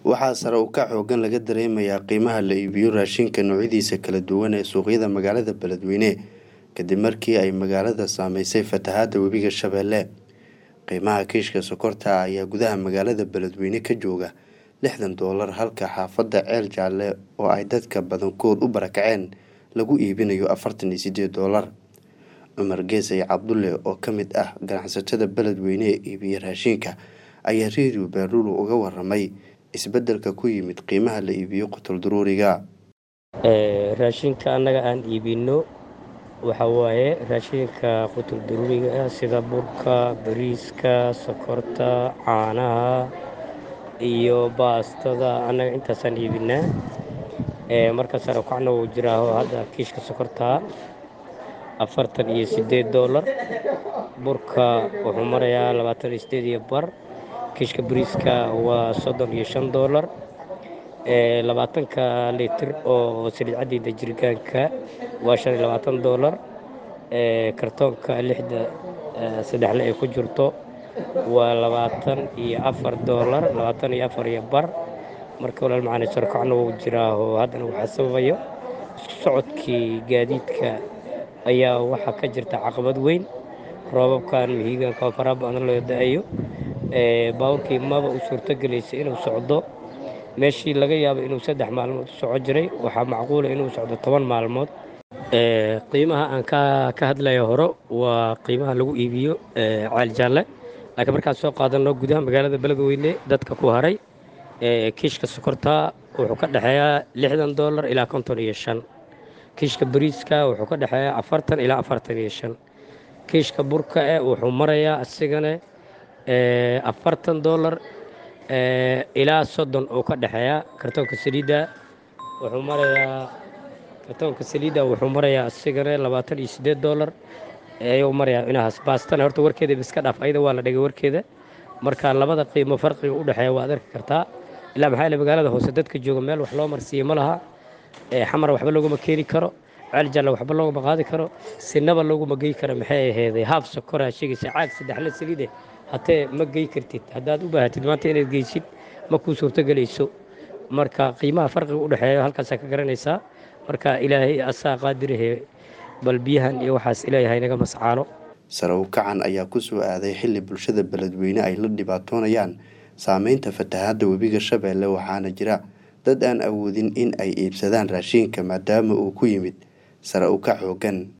waxaa sare u kac xoogan laga dareemayaa qiimaha la iibiyo raashinka noocyadiisa kala duwan ee suuqyada magaalada beledweyne kadib markii ay magaalada saameysay fatahaada webiga shabeelle qiimaha kiishka sokorta ayaa gudaha magaalada beledweyne ka jooga lixdan doolar halka xaafadda ceel jaalle oo ay dadka badankood u barakaceen lagu iibinayo afartan iyo sideed doolar cumar geesay cabdulle oo ka mid ah ganacsatada beledweyne ee iibiya raashinka ayaa redio baaruulu uga waramay isbedelka ku yimid qiimaha la iibiyo qotol daruuriga raashinka annaga aan iibino waxaa waaye raashinka qutul daruuriga ah sida burka bariiska sokorta caanaha iyo baastada annaga intaasaan iibinaa marka sare kacna wuu jiraaho hadda kiishka sokortaa afartan iyo siddeed doolar burka wuxuu marayaa labaatan iyo sideed iyo bar kiishka bariiska waa soddon iyo shan doolar labaatanka litir oo saliid caddiida jirgaanka waa shan iyo labaatan doolar kartoonka lixda saddexle ay ku jirto waa labaatan iyo afar doolar labaatan iyo afar iyo bar marka walaal macaani sarkacna wuu jiraaho haddana waxaa sababayo isku socodkii gaadiidka ayaa waxaa ka jirta caqabad weyn roobabkan mihiigaanka oo faraha badan loo da-ayo baabuurkii maba u suurtogelaysa inuu socdo meeshii laga yaabo inuu saddex maalmood u soco jiray waxaa macquula inuu socdo toban maalmood qiimaha aan ka hadlayo hore waa qiimaha lagu iibiyo ceel jaalle laakiin markaan soo qaadano gudaha magaalada beledweyne dadka ku haray kiishka sokorta wuxuu ka dhexeeyaa lixdan doolar ilaa konton iyo shan kiishka bariiska wuxuu ka dhexeeyaa afartan ilaa afartan iyo shan kiishka burka e wuxuu marayaa asigana afartan doolar ilaa soddon uu ka dhexeeyaa kartoonka saliidda wuxuu marayaa kartoonka saliidda wuxuu marayaa asigana labaatan iyo siddeed doolar ayuu marayaa inahaas baastana horta warkeeda iska dhaaf ayada waa la dhigay warkeeda marka labada qiimo farqiga u dhexeeya waad arki kartaa ilaa maxaa magaalada hoose dadka jooga meel wax loo marsiiye ma laha xamar waxba looguma keeni karo ceel jalla waxba looguma qaadi karo sinaba looguma gey karo maxay aheeday haaf sokoraa sheegaysa caag saddexle saliide hatee ma gey kartid haddaad u baahatid maanta inaad geysid ma kuu suurtogelayso marka qiimaha farqiga u dhexeeya halkaasaa ka garanaysaa marka ilaahay asaa qaadirahe bal biyahan iyo waxaas ilaahay naga mascaano sare u kacan ayaa ku soo aaday xilli bulshada beledweyne ay la dhibaatoonayaan saameynta fatahaadda webiga shabeelle waxaana jira dad aan awoodin in ay iibsadaan raashinka maadaama uu ku yimid sare u kac xoogan